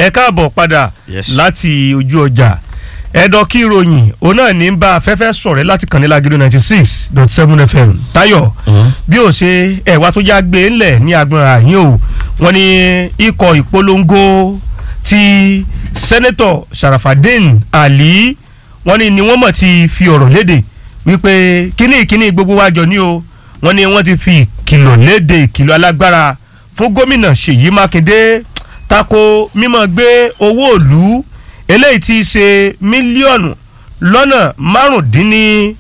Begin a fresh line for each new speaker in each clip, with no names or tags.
ẹ káàbọ̀ padà
Yes.
láti ojú ọjà ẹ̀dọ̀ kí ìròyìn òun náà ní bá afẹ́fẹ́ sọ̀rẹ́ láti kàn ní Lágídó ninety six dot seven fm Táyọ̀ bí ó ṣe ẹ̀wá tó já gbé ńlẹ̀ ní agbọ̀n àyín o wọ́n ní ikọ̀ ìpolongo ti sẹ́nẹ́tọ̀ Sharafadin Ali wọ́n ní ni wọ́n mọ̀ ti fi ọ̀rọ̀ léde wípé kíní ìkíní gbogbo wa jọ ní o wọ́n ní wọ́n ti fi ìkìlọ̀ léde ìkìlọ̀ alágbára fún gómìnà Ṣèyí Mákindé tako mímọ́ gbé owó òlú eléyìí ti ṣe mílíọ̀nù lọ́nà márùndínní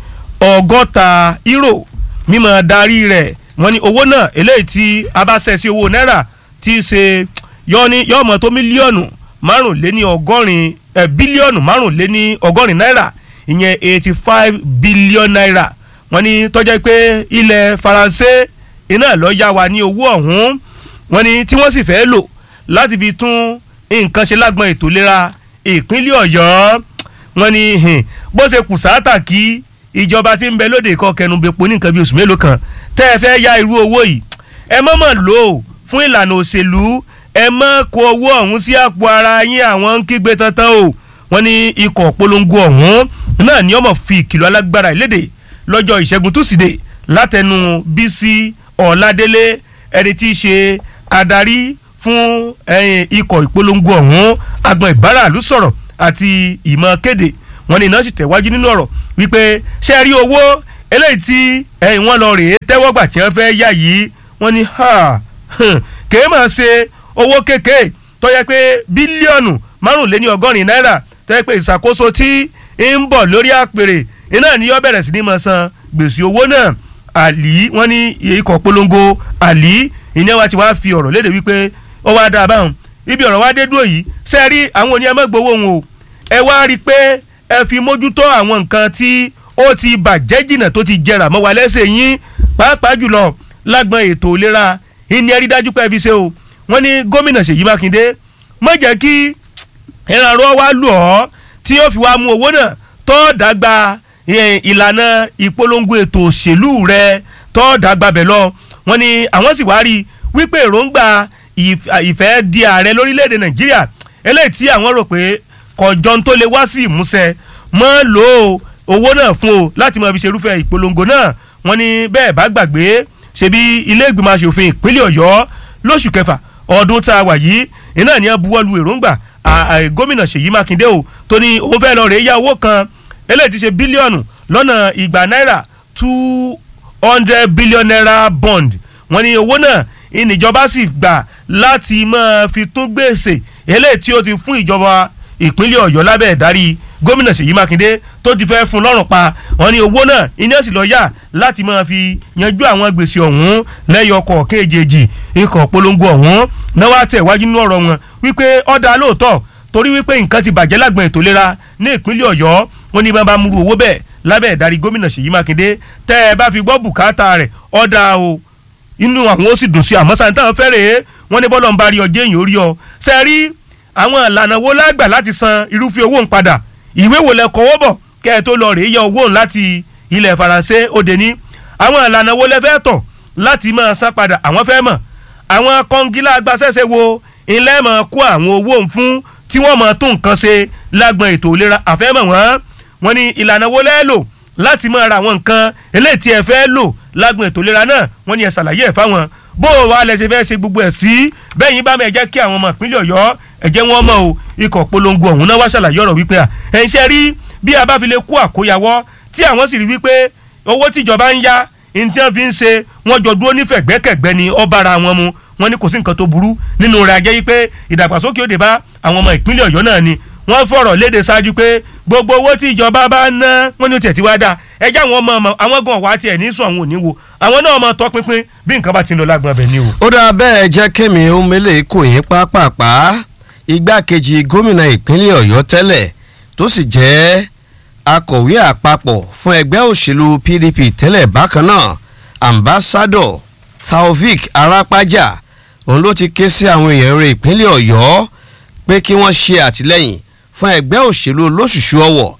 ọgọ́ta euro mímọ́ darí rẹ̀ wọ́n ní owó náà eléyìí tí a bá ṣẹ̀ sí owó náírà ti ṣe yọ́ni yọ́mọ tó mílíọ̀nù márùnléní ọgọ́rin ẹ̀ bílíọ̀nù márùnléní ọgọ́rin náírà ìyẹn eighty five billion naira wọ́n ní tọ́jà pé ilẹ̀ faransé iná ló yá wa ní owó ọ̀hún wọ́n ní tí wọ́n sì fẹ́ lò láti fi tún nǹkan ṣe lágbọn ètò ìlera ìpínlẹ̀ ọ̀yọ́ wọ́n ní hìn, bó ṣe kù sáátà kí ìjọba tí ń bẹ lóde ìkọ́ kẹnubẹ́pọ̀ ní nǹkan bí oṣù mélòó kan tẹ́ ẹ fẹ́ ya irú owó yìí ẹ mọ̀ mọ̀ lò ó fún ìlànà òṣèlú ẹ mọ̀ kó owó ọ̀hún sí àpò ara yín àwọn ń kígbe tantan o wọ́n ní ikọ̀ polongo ọ̀hún náà ni ọmọ fi ìkìlọ̀ alágbára ìlédè lọ́jọ́ ìṣẹ́gun túsídẹ̀ẹ́ látẹnu bísí ọ̀ládélé ẹni tí í ṣe adarí fún ẹ̀yìn ikọ̀ ìpolongo ọ̀hún agbọn ìbáraàlú sọ̀rọ̀ àti ìmọ̀ kéde wọn ní iná sì tẹ̀wájú nínú ọ̀rọ̀ wípé ṣé ẹ rí owó eléyìí tí ẹ̀yìn wọn lọ rèé tẹ́wọ́gbà tí wọ́n fẹ́ yá yìí wọ́n ní ha kèé máa ṣe owó kéèké tó yẹ pé bílíọ̀nù márùnléní ọgọ́rin náírà tó yẹ pé ìṣàkóso tí ń bọ̀ lórí àpèrè iná ni yóò bẹ̀rẹ̀ sí ní máa san gbèsè owó náà àlì wọ́n ní ikọ̀ polongo àlì ìní wa ti wá fi ọ̀rọ̀ léde wípé ó wá dáa báwọn ibi ọ̀rọ̀ wá dé dúró yìí ṣe rí àwọn oníyẹn má gbowó wọn o ẹ wá rí i pé ẹ fi mójútó àwọn nǹkan tí ó ti bàjẹ́ jìnnà tó ti jẹrà mọ́ wa lẹ́sẹ̀ yín pàápàá jùlọ lágbọn ètò ìlera ìní ẹ rí dájú pé ẹ fi ṣe o wọ́n ní gómìnà Ṣèyí Mákindé má jẹ́ kí ìrànlọ́wọ́ wá lù ọ́ tí yóò fi wá mú owó náà tó dàgbà eh, ìlànà ìpolongo ètò òṣèlú rẹ tó dàgbà bẹ̀ lọ wọ́n ní àwọn sì wá rí i wípé èròǹgbà ìf- ìfẹ́ di ààrẹ lórílẹ̀‐èdè nàìjíríà eléyìí tí àwọn rò pé kọjọ́ tó lè wá sí ìmúṣẹ mọ́ lò ó owó náà fún o láti máa fi ṣerúfẹ́ ìpolongo náà wọ́n ní bẹ́ẹ̀ bá gbàgbé ṣebí ilé ìgbìmọ̀ asòfin ìpínlẹ̀ ọ̀yọ́ lóṣù kẹfà ọdún tá a wà yìí iná ni a buwọ́lu èròǹgbà à- à- gómìnà ṣèyí mákindé o tó ní òun fẹ́ lọ rèé yá owó kan eléyìí ti ṣe bílíọ̀nù lọ́nà ìgbà náírà two hundred billion naira bond wọ́n ní owó náà ìníjọba sì gbà láti máa fi tún gbèsè eléyìí tí ó ti fún ìjọba ìpínlẹ̀ ọ̀yọ́ lábẹ́ ìdarí gómìnà ṣèyí mákindé tó ti fẹ́ fún lọ́rùn pa wọ́n ní owó náà iná sì lọ yá láti máa fi yanjú àwọn gbèsè ọ̀hún lẹ́yọkọ̀ kéjèèjì ikọ̀ polongo ọ̀hún náà wá tẹ̀ wájú nínú ọ̀rọ̀ wọn wípé ọ̀dà lóòótọ́ torí wípé nǹkan ti bàjẹ́ lágbọ̀n ètò ìlera ní ìpínlẹ̀ ọ̀yọ́ wọ́n ní bá múru owó bẹ́ẹ̀ lábẹ́ ìdarí gómìnà ṣèyí mákindé tẹ́ ẹ bá fi gbọ́ bùkátà rẹ̀ ọ̀dà o inú àwọn ó sì dùn sí àmọ́ sáà táwọn fẹ́rẹ̀ wọ́n ní bọ́lọ̀ ń bá rí ọjọ́ èèyàn orí ọ ṣe rí àwọn ìlànà wo lágbà láti san irúfẹ́ owó ń padà ìwé wo lẹ kọ́wọ́ bọ̀ kẹ́ ẹ tó lọ rèé yọ owó láti ilẹ̀ faransé òde ní àwọn ìlànà wo lẹ fẹ́ tọ̀ láti máa san padà àwọn fẹ́ mọ̀ àwọn kọ́ngílá agbásẹ́sẹ́ wo ilẹ̀ máa kó àwọn owó ń fún tí wọ́n máa tún nǹkan ṣe lágbọn ètò ìlera àfẹ́mọ̀ wọ́n wọ́n ní ìlànà wo lẹ́ lò láti máa ra àwọn nǹkan eléyìí tí ẹ fẹ́ lò lágbọn ètò ìlera náà wọ́n ní ẹ ṣàlàyé ẹ̀ fáwọn bó o wà lẹ ṣe fẹ́ ṣe gbogbo ẹ̀ sí bẹ́yìn bá mẹ́ jẹ́ kí àwọn ọmọ ìpínlẹ̀ ọ̀yọ́ ẹ̀jẹ̀ wọn mọ̀ o ikọ̀ polongo ọ̀hún náà wá ṣàlàyé ọ̀rọ̀ wípé à ẹ̀ ń ṣe rí bí a bá fi lè kó àkóyawọ́ tí àwọn sì rí wípé owó tíjọba ń yá ní tí wọ́n fi ń ṣe wọ́n jọ dúró nífẹ̀gbẹ́kẹ̀gbẹ́ ni ó bára wọn mu wọ́n ní kò sí nǹkan tó burú nínú rẹ̀ ajẹ́ wípé ìdàgbàsókè òde bá àwọn ọmọ ìpínlẹ̀ ọ̀yọ́ náà ni wọ́n fọ̀rọ̀ léde ṣáájú pé gbogbo owó tí ìjọba bá ná wọ́n ní ó tiẹ̀ ti wá dáa ẹjẹ́ àwọn ọmọ ọmọ àwọn gan wá tiẹ̀ ní sùn àwọn òní wo àwọn náà mọ tọpinpin bí nǹkan bá ti ń lọ lágbọn abẹ ni o.
ó dáa bẹ́ẹ̀ jẹ́ kémi omele kò yín pápápá igbákejì gómìnà ìpínlẹ̀ ọ̀yọ́ tẹ́lẹ̀ tó sì jẹ́ akọ̀wé àpapọ̀ fún ẹgbẹ́ òṣèlú pdp tẹ́lẹ̀ bákan náà ambassadọ taofik arapaja òun ló ti ké sí àwọn èèyàn rẹ̀ ìpínlẹ̀ ọ̀yọ́ pé kí wọ́n ṣe àtìlẹ́yìn fún ẹgbẹ́ òṣèlú olóṣùṣù ọwọ̀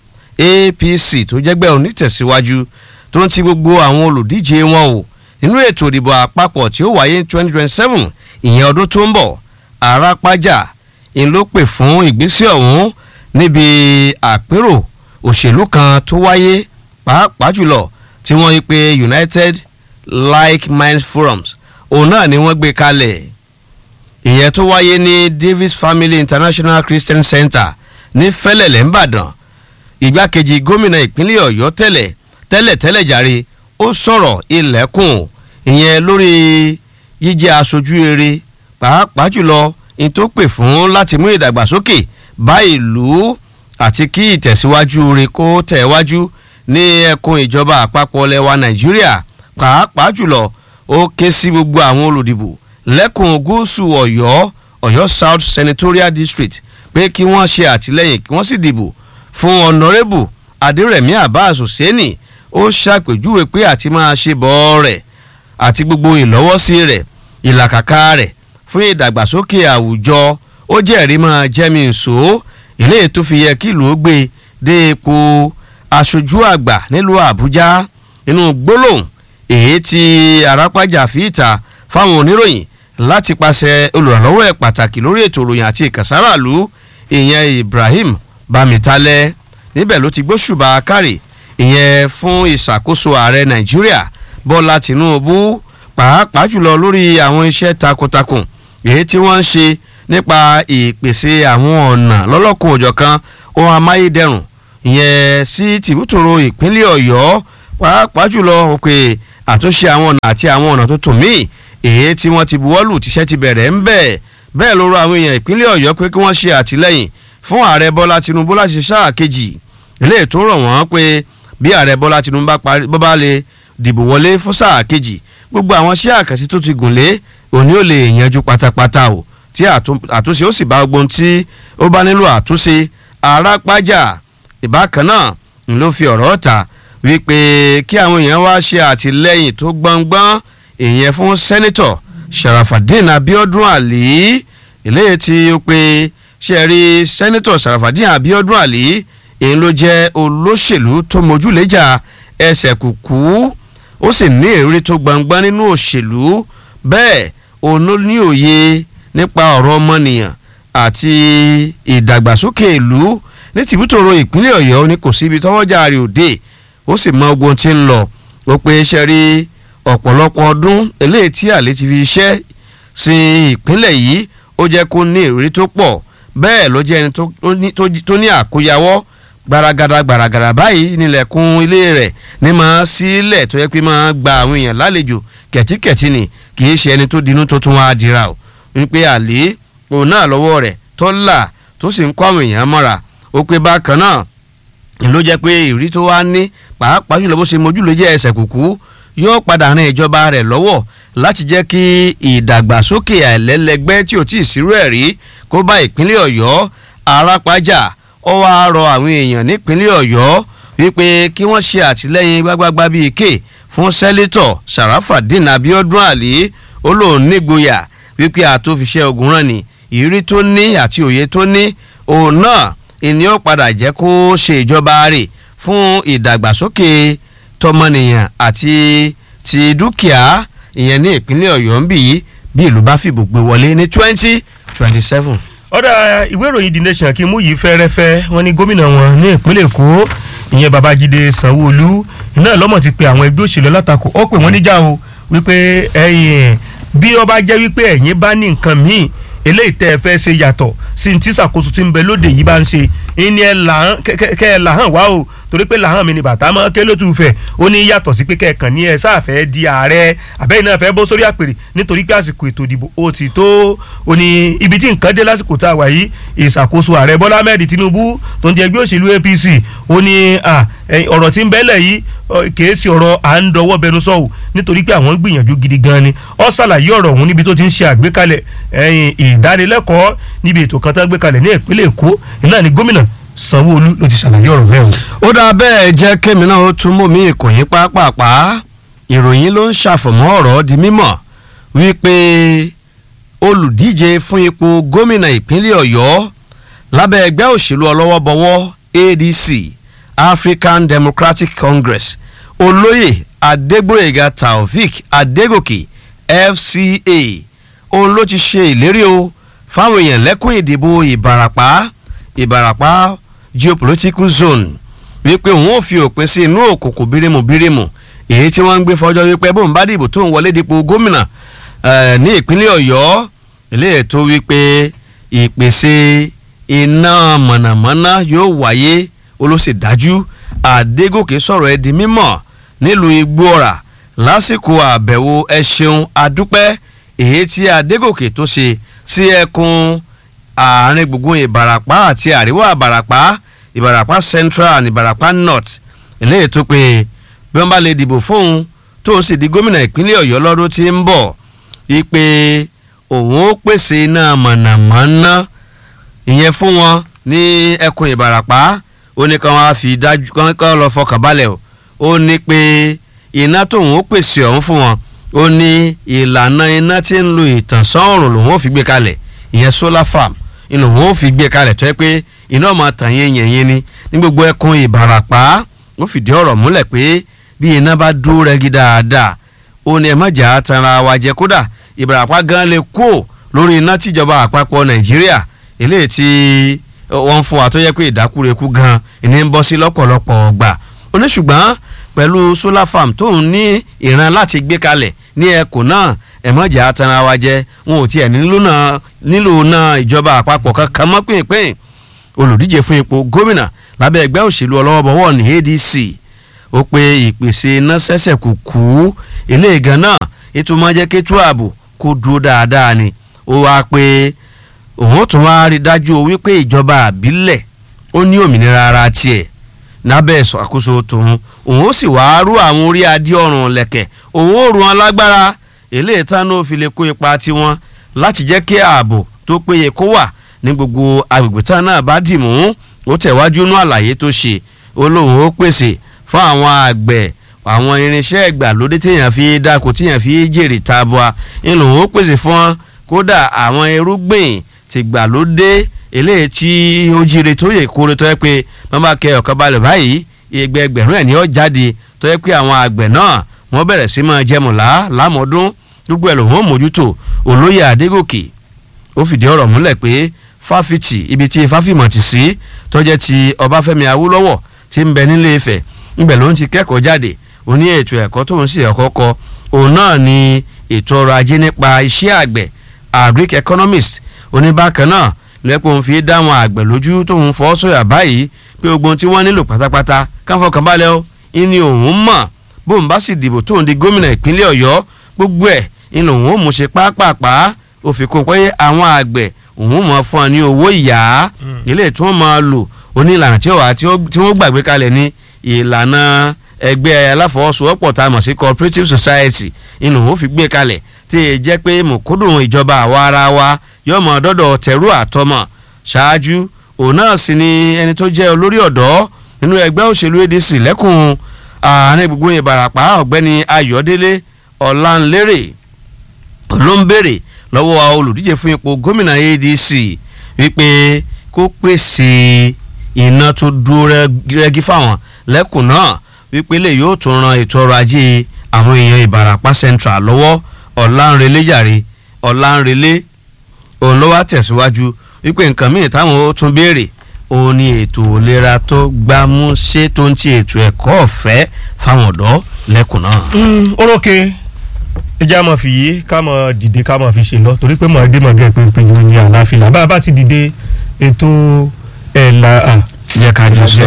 apc tó jẹ́gbẹ́ onítẹ̀síwájú tó ń ti gbogbo àwọn olùdíje wọn o nínú ètò ìdìbò àpapọ̀ tí ó wáyé ní twenty twenty seven ìyẹn ọdún tó ń bọ̀ àràpájà ń ló pè fún ìgbésẹ̀ ọ̀hún níbi àpérò òṣèlú kan tó wáyé pàápàá jùlọ tí wọ́n yí pé United Like Minds Forums òun náà ni wọ́n gbé kalẹ̀ ìyẹn tó wáyé ní Davis Family International Christian Center ní Fẹ́lẹ́lẹ̀ ńbàdàn ìgbákejì gómìnà ìpínlẹ̀ Ọ̀yọ́ tẹ́lẹ̀ tẹ́lẹ̀ tẹ́lẹ̀ jàre ó sọ̀rọ̀ ilẹ̀kùn ìyẹn lórí jíjẹ́ aṣojú rere pàápàá jùlọ ní tó pè fún láti mú ìdàgbàsókè bá ìlú àti kí ìtẹ̀síwájú rẹ̀ kó tẹ̀wájú ní ẹkùn ìjọba àpapọ̀ lẹwa Nàìjíríà pàápàá jùlọ ó ké sí gbogbo àwọn olùdìbò lẹ́kùn gúúsù Ọ̀yọ́ Ọ̀yọ́ South Senatorial District pé kí wọ́n ṣe àtìlẹ́yìn kí wọ́n sì dìbò fún ọ̀nàrẹ́bù Adérẹ̀mí Abbas Hussaini ó ṣàpèjúwe pé àti máa ṣe bọ́ rẹ̀ àti gbogbo ìlọ́wọ́sí rẹ̀ ìlàkàkà rẹ̀ fún ìdàgbàsókè àwùjọ ó jẹ́rìí máa jẹ́mi nsò ilé tó fi yẹ kí ìlú ó gbé dé ipò aṣojú àgbà nílùú Àbújá inú gbólóhùn èyí tí arápájà fi ìta fáwọn oníròyìn láti pàṣẹ olùrànlọ́wọ́ ẹ̀ pàtàkì lórí ètò ìròyìn àti ìkànsáràlú ìyẹn Ibrahim Bamitalẹ níbẹ̀ ló ti gbóṣùbà kárì ìyẹn fún ìṣàkóso ààrẹ Nàìjíríà Bọ́lá Tinubu pàápàá jùlọ lórí àwọn iṣẹ́ takuntakun èyí tí wọ́n ń ṣe nípa ìpèsè àwọn ọ̀nà lọ́lọ́kùn òjọ̀kan ohun amáyédẹrùn ìyẹn sí tìbútòrò ìpínlẹ̀ Ọ̀yọ́ pàápàá jùlọ òkè àtúnṣe àwọn ọ̀nà àti àwọn ọ̀nà tuntun míì èyí tí wọ́n ti buwọ́lù tíṣẹ́ ti bẹ̀rẹ̀ ń bẹ̀ bẹ́ẹ̀ ló rọ àwọn èèyàn ìpínlẹ̀ Ọ̀yọ́ pé kí wọ́n ṣe àtìlẹ́yìn fún ààrẹ Bọ́lá Tinubu láti ṣe sáà kejì eléyìí tó rọ̀ wọ́n pé bí ààrẹ Bọ́lá Tinubu bá bá lè dìbò wọlé fún sáà kejì gbogbo àwọn iṣẹ́ àkànṣe tó ti gùn lé òní ò lè yanjú pátápátá o tí àtúnṣe ó sì bá gbogbo tí ó bá nílò àtúnṣe arápájà ìbákan náà ń ló fi ọ̀rọ̀ ta wípé kí àwọn èèyàn wá ṣe àtìlẹ́yìn tó gbọ̀ngbọ́n ìyẹn fún sẹ́nitọ̀ Sharafadin Abiodun Ali eléyìí tí ó pé ṣe rí sẹ́nitọ̀ Sharafadin Abiodun Ali èyí ló jẹ́ olóṣèlú tó mójúlẹ́jà ẹsẹ̀ kùkú ó sì ní èrè tó gbọ̀ngbọ́n nínú òṣèlú bẹ́ẹ̀ òun ló ní òye nípa ọ̀rọ̀ ọmọnìyàn àti ìdàgbàsókè ìlú ní tìbútòrò ìpínlẹ̀ Ọ̀yọ́ ní kò síbi tọ́wọ́jà rẹ̀ òde ó sì mọ ogun tí ń lọ ó pé ṣe rí ọ̀pọ̀lọpọ̀ ọdún eléyìí tí àlè ti fi iṣẹ́ sí ìpínlẹ̀ yìí ó jẹ́ kó ní ìrírí tó pọ̀ bẹ́ẹ̀ ló jẹ́ ẹni tó ní àkóyawọ́ gbaragada gbaragada báyìí nílẹ̀kùn ilé rẹ̀ ní máa sílẹ̀ tó yẹ pé máa gba àwọn èèyàn lálejò kẹ̀tíkẹ̀tí ni kì í ṣe ẹni tó dinú tó tún wá dira o wípé àlè òun náà lọ́wọ́ rẹ̀ tó là tó sì ń kó àwọn èèyàn mọ́ra ó pé bákan náà ló jẹ́ pé ìrírí tó wá ní pàápàá jùlọ bó ṣe mojú ló jẹ́ ẹsẹ̀ kùkú yóò padà ran ìjọba rẹ̀ lọ́wọ́ láti jẹ́ kí ìdàgbàsókè àìlẹ́lẹ́gbẹ́ tí ò tí ì sírú ẹ̀ rí kó bá ìpínlẹ̀ ọ̀yọ́ arápájà ó wá rọ àwọn èèyàn nípínlẹ̀ ọ̀yọ́ wípé kí wọ́n ṣe àtìlẹ́yìn gbágbágbá bíi ké fún sẹ́lítọ̀ sàràfàdín abiodun ali ó lóun nígboyà wípé àtòfiṣẹ́ ogun rán ni ìrírí tó ní àti òye tó ní òun náà ìní ó padà jẹ́ kó ṣe ìjọba rẹ̀ fún ìdàgbàsókè tọmọnìyàn àti ti dúkìá ìyẹn ní ìpínlẹ̀ ọ̀yọ́ ń bì yí bí ìlú bá fìbò gbé wọlé ní twenty twenty seven.
ọ̀dà ìwé ìròyìn the nation kí n mú yìí fẹ́rẹ́fẹ́ wọn ní gómìnà wọn ní ìpínlẹ̀ èkó ìyẹn babájídé sanwó-olú iná lọ́mọ̀ ti pe àwọn ẹgbẹ́ òṣèlú látakò ó pè wọ́n níjà o wípé ẹ̀yìn bí ó bá jẹ́ wípé ẹ̀yin bá ní nǹkan míì eléyìí tẹ́ ẹ fẹ́ ṣe yàtọ̀ sí ní tí ṣàkóso tí ń bẹ lóde yìí bá ń ṣe ìní ẹ làhán kẹ́ ẹ làhán wá o torí pé làhán mi ni bàtà mọ́ ké lótú fẹ̀ ó ní yàtọ̀ sí pé kẹ́ẹ̀kan ní ẹ sáàfẹ́ di ààrẹ àbẹ́yìn náà fẹ́ bọ́ sórí àpèrè nítorí pé àsìkò ètò ìdìbò ó ti tó ó ní ibi tí nǹkan dé lásìkò tá a wà yìí ìṣàkóso ààrẹ Bọ́lá Ahmed Tinubu tó ń jẹ ẹgbẹ́ òṣèlú APC ó ní ọ̀rọ̀ tí ń bẹ́lẹ̀ yìí kìí ṣe ọ̀rọ̀ à ń dọwọ́ bẹnu sọ́wọ́ nítorí pé àwọn gbìyànjú gidi gan ni ó ṣàlàyé ọ̀rọ̀ ọ̀hún níbi tó ti ń ṣe àgbékalẹ̀ ìdánilẹ́kọ̀ọ́ níbi ètò kan tó ń gbé kalẹ̀ ní ìpínlẹ̀ Èkó náà ni gómìnà Sanwó-Olú ló ti ṣàlàyé ọ̀rọ̀ bẹ́ẹ̀ o.
ó dáa bẹ́ẹ̀ jẹ́ kémi náà ó tún mú mi ìkòyín pápápá ìròyìn ló ń ṣàfọ̀mọ́ ọ̀rọ̀ di mímọ̀ wípé olùdíje fún ipò gómìnà ìpínlẹ̀ Ọ̀yọ́ lábẹ́ ẹgbẹ́ òṣèlú ọlọ́wọ́bọwọ́ ADC African Democratic Congress olóyè Adégbóyèga Taofik Adégòkè FCA òun ló ti ṣe ìlérí o fáwọn èèyàn lẹ́kùn ìdìbò ìbàràpá ìbàràpá geopolitical zone wípé òun ò fi òpin sí inú òkùnkùn bírímù bírímù èyí tí wọ́n ń gbé fọjọ́ wípé bóun bá dìbò tó ń wọlé dípò gómìnà ní ìpínlẹ̀ ọ̀yọ́ eléyìí tó wípé ìpèsè iná mọ̀nàmọ́ná yóò wáyé olóṣèdájú àdégòkè sọ̀rọ̀ ẹ̀ di mímọ̀ nílùú igbóọ̀rà lásìkò àbẹ̀wò ẹ ṣeun adúpẹ́ èyí tí adégòkè tó ṣe sí ẹkùn àárín gbùngbùn ìbàràpá àti àríwá ìbàràpá ìbàràpá central and ìbàràpá north eléyìí tó pé bí wọ́n bá lè dìbò fóun tóun sì di gómìnà ìpínlẹ̀ ọ̀yọ́ lọ́dún tí ń bọ̀ wípé òun ó pèsè iná mọ̀nàmọ́ná ìyẹn fún wọn ní ẹkùn ìbàràpá ó ní kàn wá fi dájú kàn lọ fọkàn balẹ̀ o ó ní pé iná tóun ó pèsè ọ̀hún fún wọn ó ní ìlànà iná tí ń lo ìtànsán ọ̀rùn lòun ó fi gbé kalẹ̀ ìyẹn solar farm inú òun ó fi gbé kalẹ̀ tó yẹ pé iná ọmọ tàn yẹn yẹn yẹn ni ní gbogbo ẹkùn ìbàràpá ó fìdí ọ̀rọ̀ múlẹ̀ pé bí iná bá dúró rẹ́gí dáadáa ó ní ẹ má jà tanra wa jẹ kódà ìbàràpá gan lè kó lórí iná tíjọba àpapọ̀ nàìjíríà eléyìí tí wọ́n ń fún wa tó yẹ pé ìdákúrekú gan ìní ń bọ́ sí lọ́pọ̀lọpọ̀ ọgbà oníṣùgbọ́n pẹ̀lú solar farm tóun ní ìran láti gbé kalẹ̀ ní ẹkùn náà ẹ̀mọ́jà tanra wa jẹ wọn ò tiẹ̀ nílò náà ìjọba àpapọ̀ kankan mọ́ pínpín olùdíje fún ipò gómìnà lábẹ́ ẹgbẹ́ òṣèlú ọlọ́wọ́bọ̀wọ́ ní ADC ó pe ìpèsè iná sẹ́sẹ̀ kù kú eléyìí gan náà ètò máa jẹ́ kétú ààbò kó dúró dáadáa ni ó wá pé òun tún wá rí dájú wípé ìjọba àbílẹ̀ ó ní òmìnira ara tiẹ̀ lábẹ́ àkóso tòun òun ó sì wá rú àwọn orí adé ọ̀rùn lẹ̀kẹ̀ òun ó rú wọn lágbára eléyìí tán ó fi lè kó ipa tiwọn láti jẹ́ kí ààbò tó péye kó wà ní gbogbo agbègbè tán náà bá dì mú ó tẹ̀wájú nú àlàyé tó ṣe ó lóun ó pèsè fún àwọn àgbẹ̀ àwọn irinṣẹ́ ìgbàlódé téèyàn fi dáko téèyàn fi jèrè tabua ń lòun ó pèsè fún kódà àwọn irúgbìn tìgbàlódé eléyìí tí ó jíire tó yẹ kórè tó yẹ pé wọ́n bá kẹ ọ̀kan balẹ̀ báyìí ẹgbẹ́ ẹgbẹ̀rún ẹ̀ ní ó jáde tó yẹ pé àwọn àgbẹ̀ náà wọ́n bẹ̀rẹ̀ sí máa jẹmọ̀lá lámọ́dún gbogbo ẹ̀ lòun ó mójútó olóyè adégòkè ó fìdí ọ̀rọ̀ múlẹ̀ pé fáfitì ibi tí fáfimọ̀ ti sí tó jẹ́ ti ọbáfẹ́mi awólọ́wọ̀ tí ń bẹ nílé ifẹ̀ ńbẹ̀ ló ń ti kẹ́kọ̀ọ́ jáde ó ní ètò ẹ̀kọ́ tóun sì ẹ̀kọ́ kọ òun náà ni ètò ọrọ̀ ajé nípa iṣẹ́ àgbẹ̀ agric economist oníbàkan náà lẹ́pọ̀ ń fi dáwọn àgbẹ̀ lójú tóun fọ́ sọ̀yà báyìí pé ogun tí wọ́n nílò pátápátá káfọkàn balẹ̀ o ìní òun mọ̀ bóun bá sì dìbò tóun di gómìnà ìpínlẹ̀ ọ̀yọ́ gbogbo ẹ̀ ìní òun ò mú ṣe pápápá ó fi kún pé àwọn àgbẹ̀ òun mọ̀ fún ọ ní owó ìyá ilé tí wọ́n máa lò oní ìlànà tí wọ́n gbàgbé kalẹ̀ ní ìlànà ẹgbẹ́ aláfọwọ́sowọ́pọ̀ tá a mọ̀ sí cooperative society inú òun fi gbé kalẹ̀ tí ì jẹ́ pé mùkúndùn ìjọba àwa ara wa yóò mọ̀ dọ́dọ̀ tẹ̀rù àtọmọ̀ ṣáájú òun náà sì ni ẹni tó jẹ́ olórí ọ̀dọ́ nínú ẹgbẹ́ òṣèlú ADC lẹ́kùn àárín gbogbo ìbàràpá ọ̀gbẹ́ni Ayọ̀délé Ọ̀lànlérè ló ń béèrè lọ́wọ́ olùdíje fún ipò gómìnà ADC wípé kó pèsè iná tó dúró rẹ́gí fáwọn lẹ́kùn náà wípé lè yóò tún ran ètò ọrọ̀ ajé àwọn èèyàn ìbàràpá central lọ́wọ́ ọ̀lànrẹ̀lẹ̀ jàre ọ̀lànrẹ̀lẹ̀ òun ló wá tẹ̀síwájú wípé nǹkan míì táwọn ó tún béèrè òun ni ètò ìlera tó gbámúṣé tó ń ti ètò ẹ̀kọ́ ọ̀fẹ́ fáwọn ọ̀dọ́ lẹ́kùn náà.
orókè ẹjẹ́ a máa fi yé ká máa dìde ká máa fi ṣe lọ torí pé mọ̀ ẹ́ dé mọ̀ gẹ́ pé pé ní àlàáfíà bá a bá ti dìde ètò ẹ̀ la
jẹ́ kájọ sọ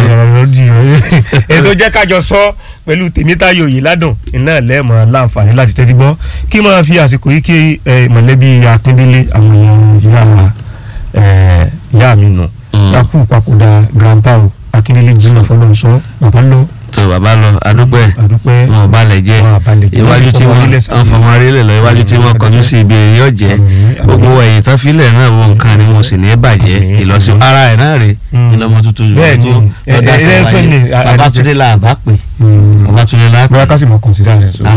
ètò jẹ́ kájọ sọ pẹ̀lú tèmítáyò yìí ládùn iná lẹ́ẹ̀mọ́ láǹfààní láti tẹ́tí gbọ́ kí máa fi àsìkò yìí kí mọ̀lẹ́bí akíndélé àwọn èèyàn ìyá mi nù yakú papòdà grandpa o akíndélé jìnnà fọlọ́nsọ bàbá lọ.
tó bàbá lọ adúpẹ́
adúpẹ́
wọn ò balẹ̀ jẹ́
wọn ò balẹ̀ jẹ́
iwájú tí wọ́n ń fọmọ arílẹ̀ lọ iwájú tí wọ́n kọjú sí ibi yóò jẹ́ gbogbo ẹ̀yìn tán filẹ̀ náà wọ nǹkan ni mo sì ní bàjẹ́ ìlọsí ara ẹ̀ náà rè ìlọmọ tuntun
bẹ́ẹ̀ ni
tó dá sí wáyé Babátúndé là bá pè Babátúndé là
bóyá ká sì mọ kọ̀nsídà rẹ̀ so.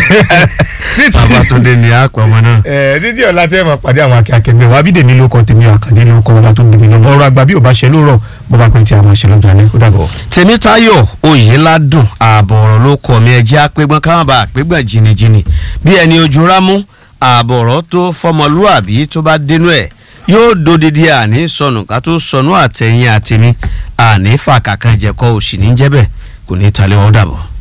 Babátúndé ni a pọ̀ ọmọ náà.
ẹ títí ọ̀la tí ẹ máa pàdé àwọn akẹ́kẹ̀ẹ́ wa bídèmí ló kọ tèmi àkàndé ló kọ ọba tó bíbí lọ́mọ ọ̀rọ̀ àgbà bí ò bá ṣe lóòrọ̀ bó bá pẹ́ tí a máa ṣe lọ́jọ́ alẹ́ ó dàbọ̀.
Tèmítáyọ̀ Oyèládùn ààbọ̀ ọ̀rọ̀ ló kọ̀ mí ẹjẹ́ àpégbọ́n káwọn bá àpégbọ́n jìnnìjìnnì bí ẹni ojú rámú ààbọ̀ ọ̀rọ̀ tó fọmọlúàbí tó bá dénú ẹ̀ yóò dodidi àní sọnù ká tó sọnù àtẹ̀yìn àtẹ̀mí àní fàkàkàn jẹ̀kọ́ òsì ní jẹ́bẹ̀ kò ní talẹ̀ wọ́n dàbọ̀.